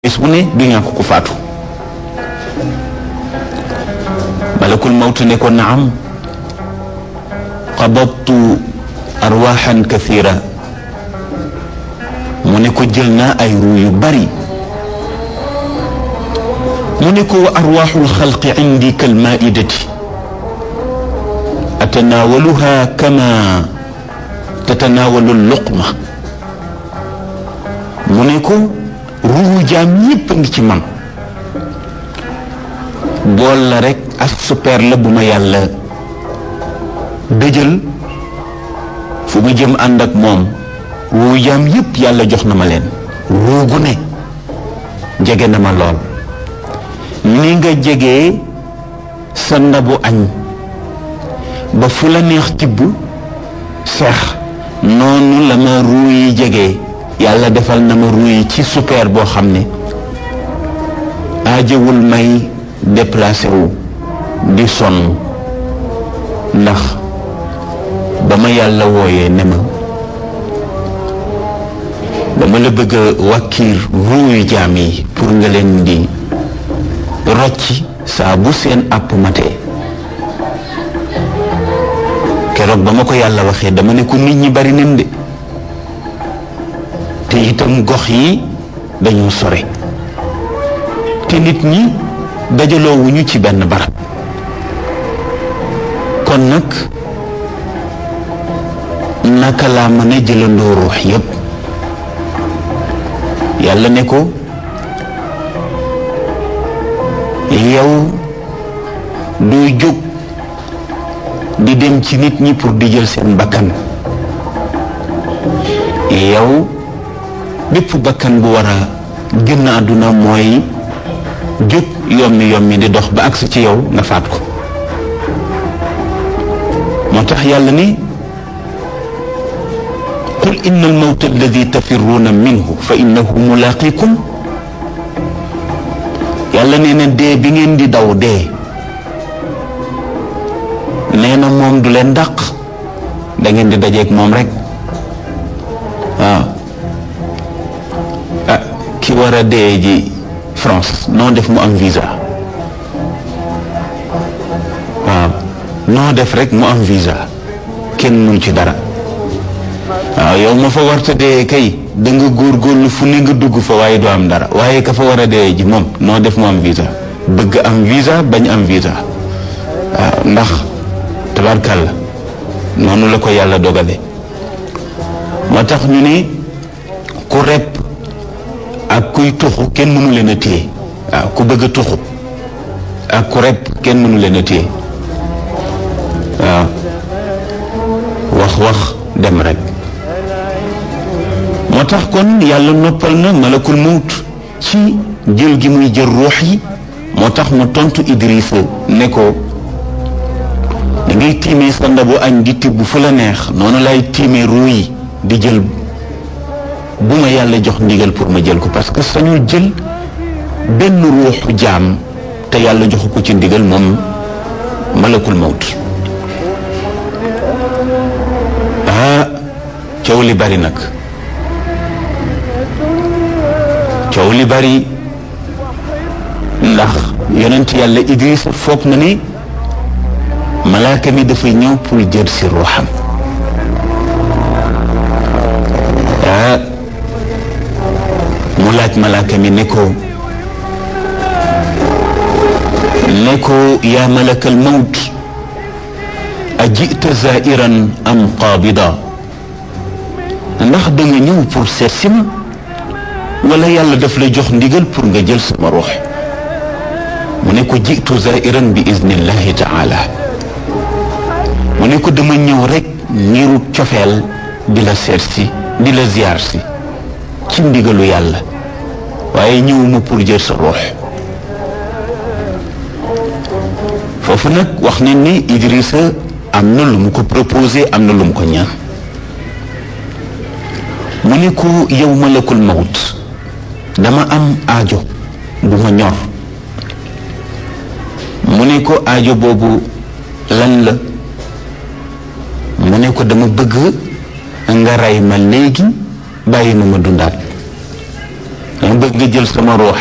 bis bu ne du ñàkk ku faatu malakul mawtu ne ko naam qabadtu arwaxan kathira mu ne ko jël naa ay ruu yu bari mu ne ko wa arwaxul xalqi indi kal maidati atanaawaluha kama tatanaawalu luqma mu ne ko ruuhu jaam yépp a ngi ci man bool la rek ak super la bu ma yàlla dëjël fu mu jëm ànd ak moom ruuhu jaam yépp yàlla jox na ma leen ruugu ne jege na ma lool ni nga jegee sa ndabu añ ba fu la neex tibb seex noonu la ma ruu yi jegee yàlla defal na ma ruu yi ci super boo xam ne aajewul may déplacé wu di sonn ndax ba ma yàlla wooyee ne ma dama la bëgg a wàkkiir ruu yu jaam yi pour nga leen di rocci saa bu seen àpp matee keroog ba ma ko yàlla waxee dama ne ko nit ñi bari nañ de te itam gox yi dañoo sore te nit ñi dajaloowuñu ci benn barab kon nag naka laa mën a jëlandoo ruux yépp yàlla ne ko yow doo jóg di dem ci nit ñi pour di jël seen bakkan yow bépp bakkan bu war a génn àdduna mooy jóg yommi yommi di dox ba agsi ci yow nga faat ko moo tax yàlla ni qul inna almawta alladi tafirruuna minhu fa innahu mulaqikum yàlla nee na dee bi ngeen di daw dee nee na moom du leen dàq da ngeen di dajeeg moom rek waaw ah ki war a dee ji France noo def mu am visa waaw noo def rek mu am visa kenn mun ci dara waaw yow ma fa warta dee kay da nga góorgóorlu fu ne nga dugg fa waaye doo am dara waaye ka fa war a dee ji moom noo def mu am visa bëgg am visa bañ am visa waaw ndax tabarkàlla noonu la ko yàlla dogale moo tax ñu ne ku repp ak kuy tuxu kenn mënu leen a téye waaw ku bëgg a tuxu ak ku repp kenn mënu leen a téye waaw wax wax dem rek moo tax kon yàlla noppal na malakul mawt ci jël gi muy jël ruux yi moo tax mu tontu Idrissa ne ko da ngay tiimee sa ndabu añ di tibb fu la neex noonu lay tiimee ruu yi di jël bu ma yàlla jox ndigal pour ma jël ko parce que sañul jël benn ruuxu jaam te yàlla joxu ko ci ndigal moom malakul mawt ah coow li bari nag coow li bari ndax yonent yàlla Idris foog na ni malaaka mi dafay ñëw pour jël si ruuxam ah mu laaj malaaka mi ne ko ne ko yaa malakal mawt a jita zairan am qaabida ndax da nga ñëw pour seet si ma wala yàlla daf la jox ndigal pour nga jël sama ruux mu ne ko jitu zairan bi iznillahi taala mu ne ko dama ñëw rek niiru cofeel di la seet si di la ziar si ci ndigalu yàlla waaye ñëwuma pour jël sa ruux foofu nag wax ne ni Idrissa am na lu mu ko proposé am na lu mu ko ñaan mu ne ko yow malakul mawt dama am aajo bu ma ñor mu ne ko aajo boobu lan la mu ne ko dama bëgg nga rey ma léegi bàyyi ma ma dundaat dama bëgg nga jël sama ruux